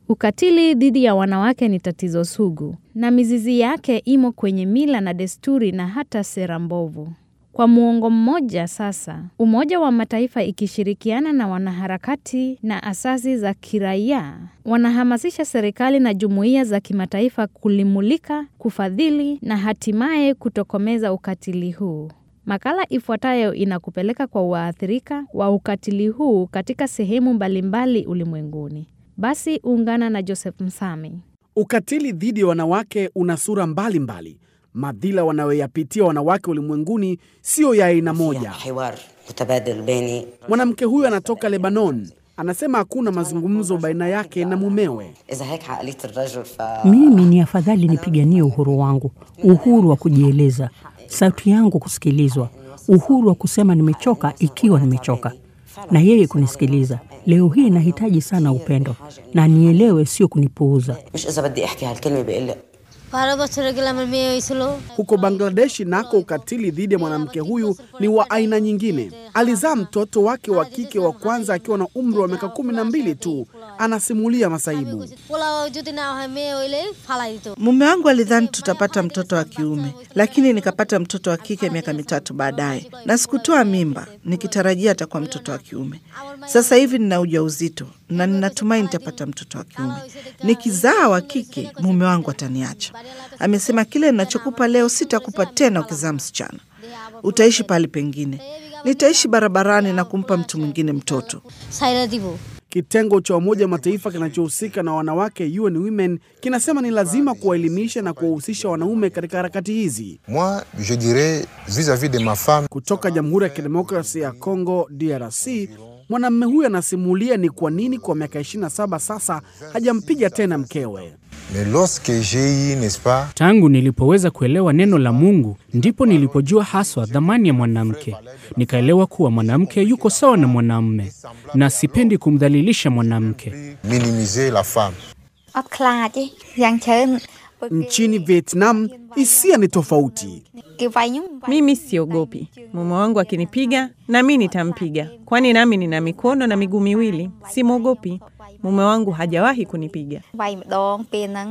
Ukatili dhidi ya wanawake ni tatizo sugu na mizizi yake imo kwenye mila na desturi na hata sera mbovu. Kwa muongo mmoja sasa, Umoja wa Mataifa ikishirikiana na wanaharakati na asasi za kiraia wanahamasisha serikali na jumuiya za kimataifa kulimulika, kufadhili na hatimaye kutokomeza ukatili huu. Makala ifuatayo inakupeleka kwa waathirika wa ukatili huu katika sehemu mbalimbali ulimwenguni. Basi ungana na Joseph Msami. Ukatili dhidi ya wanawake una sura mbalimbali. Madhila wanayoyapitia wanawake ulimwenguni siyo ya aina moja. حوار متبادل بيني Mwanamke huyu anatoka Lebanon, anasema hakuna mazungumzo baina yake na mumewe. اذا هيك عقليه الرجل ف Mimi ni afadhali nipiganie uhuru wangu, uhuru wa kujieleza, sauti yangu kusikilizwa, uhuru wa kusema nimechoka ikiwa nimechoka, na yeye kunisikiliza. Leo hii nahitaji sana upendo na nielewe, sio kunipuuza. مش اذا بدي احكي هالكلمه بقول لك বারো বছরে গেলে আমার মেয়ে হয়েছিল Huko Bangladeshi nako ukatili dhidi ya mwanamke huyu ni wa aina nyingine. Alizaa mtoto wake wa kike wa kwanza akiwa na umri wa miaka kumi na mbili tu. Anasimulia masaibu. Pulao যদি না হয় মেয়ে হইলে ফালাই দিত Mume wangu alidhani tutapata mtoto wa kiume, lakini nikapata mtoto wa kike miaka mitatu baadaye, na sikutoa mimba nikitarajia atakuwa mtoto wa kiume. Sasa hivi nina ujauzito na ninatumai nitapata mtoto wa kiume. Nikizaa wa kike, mume wangu ataniacha. Amesema kile ninachokupa leo sitakupa tena ukizaa msichana, utaishi pahali pengine. Nitaishi barabarani na kumpa mtu mwingine mtoto. সাইরা দিব Kitengo cha Umoja wa Mataifa kinachohusika na wanawake UN Women kinasema ni lazima kuwaelimisha na kuwahusisha wanaume katika harakati hizi. Moi, je dirais vis-à-vis de ma femme, Kutoka Jamhuri ya Kidemokrasia ya Kongo DRC, mwanamume huyu anasimulia ni kwa nini kwa miaka 27 sasa hajampiga tena mkewe. mais lorsque j'ai eu, n'est-ce pas, Tangu nilipoweza kuelewa neno la Mungu ndipo nilipojua haswa dhamani ya mwanamke. Nikaelewa kuwa mwanamke yuko sawa na mwanamume na sipendi kumdhalilisha mwanamke. minimiser la femme. អត់ខ្លាចទេយ៉ាងច្រើនពួកគេ Nchini Vietnam hisia ni tofauti. គេវាយខ្ញុំវាយ Mimi siogopi. Mume wangu akinipiga na mi nitampiga, kwani nami nina mikono na miguu miwili, simwogopi. Mume wangu hajawahi kunipiga. វាយម្ដងពេលហ្នឹង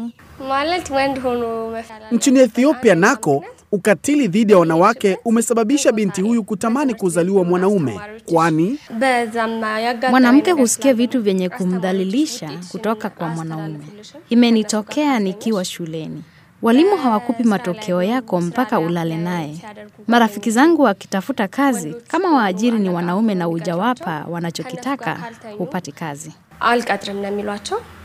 Nchini Ethiopia nako ukatili dhidi ya wanawake umesababisha binti huyu kutamani kuzaliwa mwanaume, kwani Mwanamke husikia vitu vyenye kumdhalilisha kutoka kwa mwanaume. Imenitokea nikiwa shuleni. Walimu hawakupi matokeo yako mpaka ulale naye. Marafiki zangu wakitafuta kazi, kama waajiri ni wanaume na ujawapa wanachokitaka, hupati kazi. አልቀጥርም ነው የሚሏቸው።